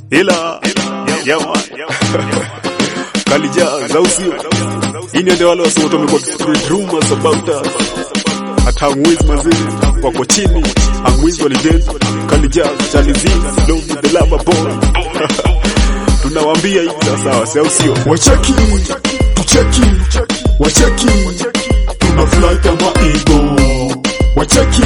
ila yawa kalija zausio ini ndio wale wasema tumekuwa spread rumors about us hata hamwizi mazini wako chini hamwizi walijenzi kalija chalizi love the lover boy tunawaambia hivi sawasawa sausio wacheki tucheki wacheki tuna fly kama ego wacheki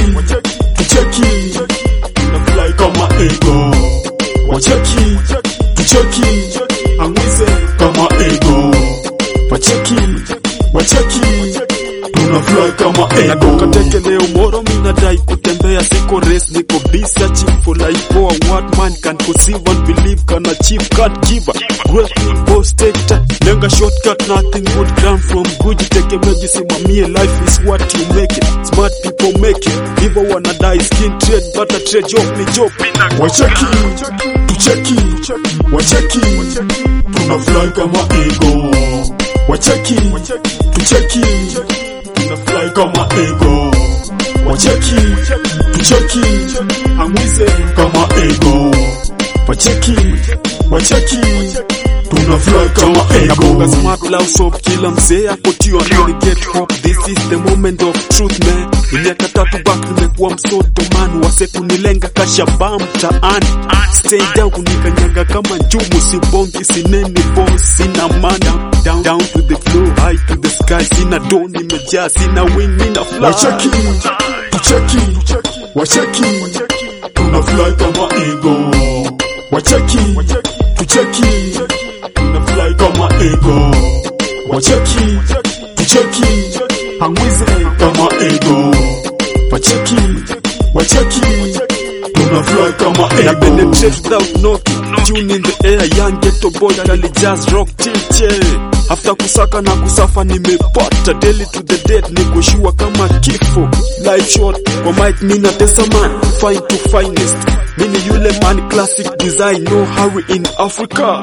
tucheki tuna fly kama ego wacheki tucheki angwize kama ego wacheki wacheki tuna fly kama ego natoka teke leo moro minadai kutembea siko race niko busy searching for life for what man can conceive and believe can achieve can't give up great boss take time lenga shortcut nothing would come from good jitegemea jisimamie life is what you make it smart people make it hivyo wanadai skin trade but a trade job ni job wacheki tucheki wacheki tuna fly kama ego wacheki tucheki tuna fly kama ego wacheki tucheki angwize kama ego wacheki wacheki tuna fly kama Napunga ego smart love shop kila mzee akotio anani get hope this is the moment of truth man miaka tatu back nimekuwa msoto man wase kunilenga kashaba mtaani stay down kunikanyaga kama njumu sibongi sineni boss sina mana down, down to the floor high to the sky sina do nimejaa sina wing nina fly wacheki tucheki wacheki tuna fly kama ego wacheki tucheki tuna fly kama ego wacheki tucheki angwize kama ego wacheki wacheki tuna fly kama na ego penetrate without knocking tune in the air young ghetto boy kali jazz rock tilche after kusaka na kusafa nimepata daily to the dead nikushua kama kifo life short kwa mic mina tesa man fine to finest mini yule man classic design no hurry in africa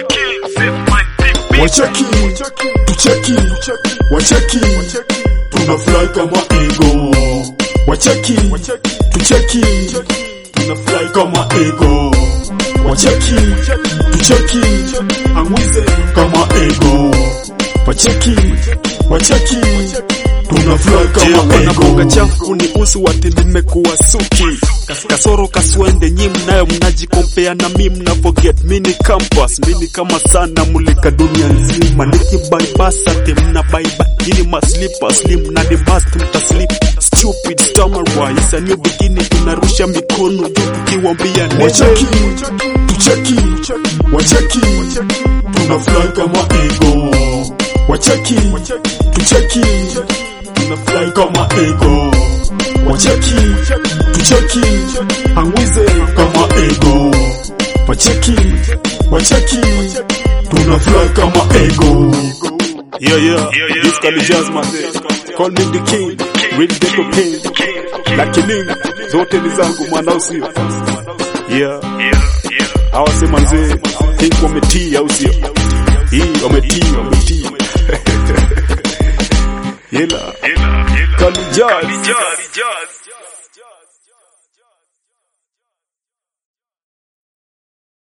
wacheki tucheki wacheki tuna fly kama ego wacheki tucheki tuna fly kama ego wacheki tucheki angwize kama ego wacheki wacheki tuna fly kama wanaboga ego chafu ni usu wati nimekuwa suki kasoro kaswende nyi mnayo mnajikompea na mi mna forget mini campus mini kama sana mulika dunia nzima nikibaibasa te mna baiba ili maslipa slim na ni must mtaslip stupid stammer is a new beginning tunarusha mikono juu tukiwambia wacheki nene tucheki wacheki tuna fly kama ego wacheki tucheki tuna fly kama ego wacheki tucheki angwize kama ego wacheki wacheki tuna fly kama ego Yeah, yeah, this can be jazz man. Call me the king, read the cocaine. Lakini zote ni zangu mwana usio. Yeah, hawa sema mzee, think wametii au sio? Hii wametii, wametii. Yela, Kali jazz.